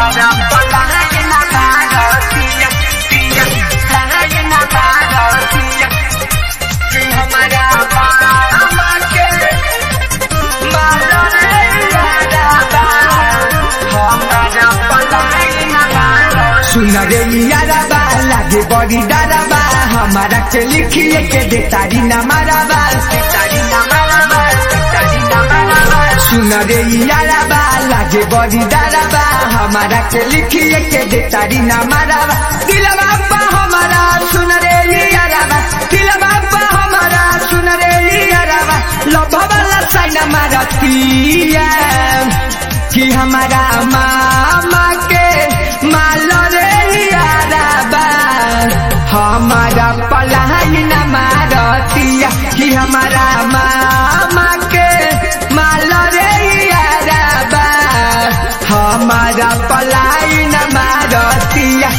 हमारा पलाई ना मारतिया पिया पलाई ना मारतिया कि हमारा मामा के मारो रे यारा हमारा पलाई ना मारतिया सुन रे यारबा लागे बड़ी डरबा हमारा के लिखिए के दे तारी ना मारबा तारी ना मारबा तारी ना मारबा सुन रे यारबा लागे बड़ी डरबा हमारा के लिखिए के दे तारी ना मारबा दिलवा पा हमारा सुन रे यारबा दिलवा पा हमारा सुन रे यारबा लभवाला साइना मारतिया कि हमारा मामा के माल रे यारबा हमारा पलाई न मारतिया कि हमारा मामा के माल रे यारबा हमारा पलाई न मारतिया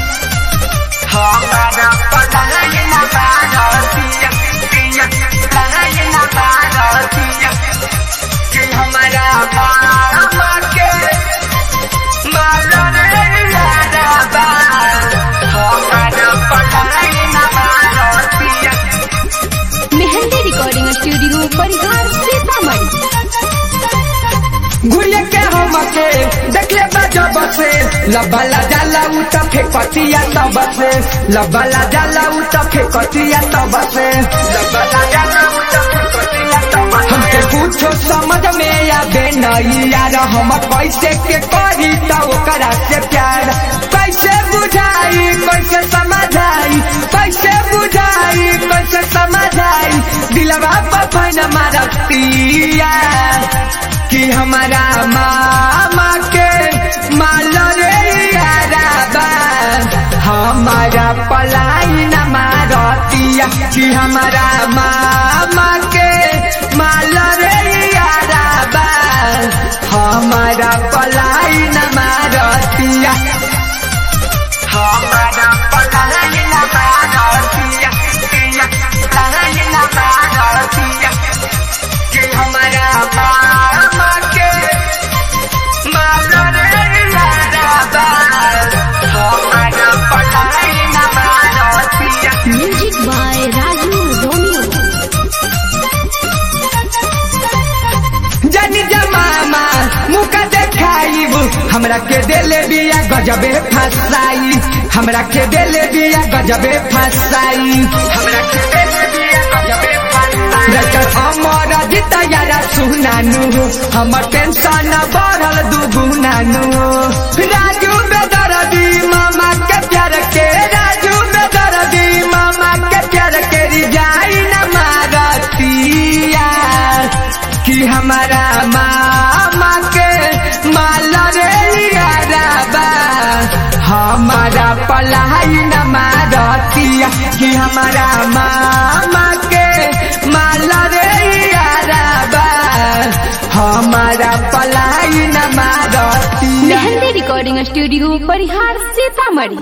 हमारा पलाई ना मारतिया पिया पलाई ना मारतिया कि हमारा मामा के मारो रे यारा हमारा पलाई ना मारतिया मेहंदी रिकॉर्डिंग स्टूडियो परिहार सीतामढ़ी घुरिया के हम के देखले जब से लबला जाला उ त फेकतिया तब से लबला जाला उ त फेकतिया तब से लबला जाला उठा तब हमके कुछो समझ में आवे नहीं यार हम कैसे के करी त ओकरा से प्यार कैसे बुझाई कैसे समझाई कैसे बुझाई कैसे समझाई दिलवा पर न मारतिया कि हमारा मामा के माल रे याराबा हमारा पलाई न मारतिया कि हमारा मामा के माल रे याराबा हमारा पलाई न मारतिया हमारा पलाई ना मारतिया पिया पलाई ना मारतिया कि हमारा मामा के मारो रे यारा हमारा पलाई ना मारतिया म्यूजिक बाय राजू रोमियो जनी जमामा मुका देखाइब हमरा के देले बिया गजबे फसाई हमरा के देले बिया गजबे फसाई हमरा के देले बिया गजबे फसाई रकर अमर जित यारा सुनानु हमर टेंशन बढ़ल दुगुनानु राजू बेदरदी मामा के प्यार के राजू बेदरदी मामा के प्यार के रिजाई न मारतिया कि हमारा मामा के माल रे याराबा हमारा पलाई न मारतिया कि हमारा मामा के माल रे याराबा हमारा पलाई न मारतिया मेहंदी रिकॉर्डिंग स्टूडियो परिहार सीतामढ़ी